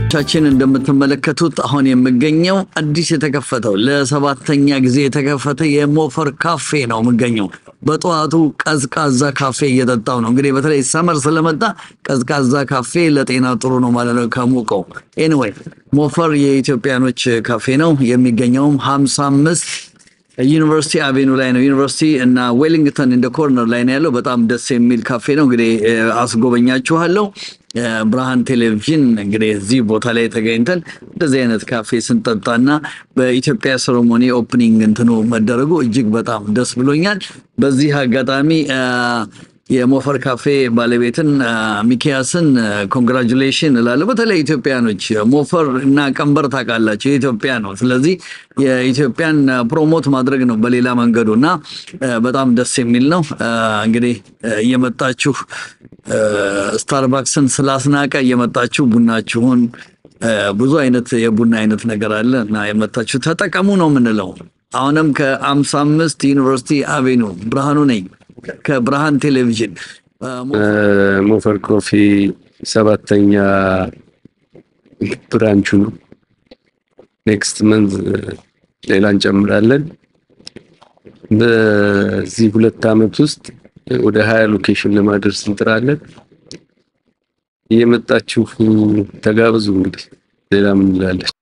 ቻችን እንደምትመለከቱት አሁን የምገኘው አዲስ የተከፈተው ለሰባተኛ ጊዜ የተከፈተ የሞፈር ካፌ ነው የምገኘው። በጠዋቱ ቀዝቃዛ ካፌ እየጠጣው ነው። እንግዲህ በተለይ ሰመር ስለመጣ ቀዝቃዛ ካፌ ለጤና ጥሩ ነው ማለት ነው ከሙቀው። ኤኒዌይ ሞፈር የኢትዮጵያኖች ካፌ ነው። የሚገኘውም ሀምሳ አምስት ዩኒቨርሲቲ አቬኑ ላይ ነው። ዩኒቨርሲቲ እና ዌሊንግተን እንደ ኮርነር ላይ ነው ያለው። በጣም ደስ የሚል ካፌ ነው። እንግዲህ አስጎበኛችኋለሁ። ብርሃን ቴሌቪዥን እንግዲህ እዚህ ቦታ ላይ ተገኝተን እንደዚህ አይነት ካፌ ስንጠጣና በኢትዮጵያ ሴሬሞኒ ኦፕኒንግ እንትኑ መደረጉ እጅግ በጣም ደስ ብሎኛል። በዚህ አጋጣሚ የሞፈር ካፌ ባለቤትን ሚኪያስን ኮንግራጁሌሽን እላለሁ። በተለይ ኢትዮጵያኖች ሞፈር እና ቀንበር ታውቃላችሁ የኢትዮጵያ ነው። ስለዚህ የኢትዮጵያን ፕሮሞት ማድረግ ነው በሌላ መንገዱ እና በጣም ደስ የሚል ነው። እንግዲህ እየመጣችሁ ስታርባክስን ስላስናቀ እየመጣችሁ ቡናችሁን ብዙ አይነት የቡና አይነት ነገር አለ እና የመጣችሁ ተጠቀሙ ነው የምንለው። አሁንም ከአምሳ አምስት ዩኒቨርሲቲ አቬኑ ብርሃኑ ነኝ ከብርሃን ቴሌቪዥን ሞፈር ኮፊ ሰባተኛ ብራንቹ ነው። ኔክስት መንዝ ሌላ እንጨምራለን። በዚህ ሁለት ዓመት ውስጥ ወደ ሀያ ሎኬሽን ለማድረስ እንጥራለን። እየመጣችሁ ተጋብዙ። እንግዲህ ሌላ ምን እንላለን?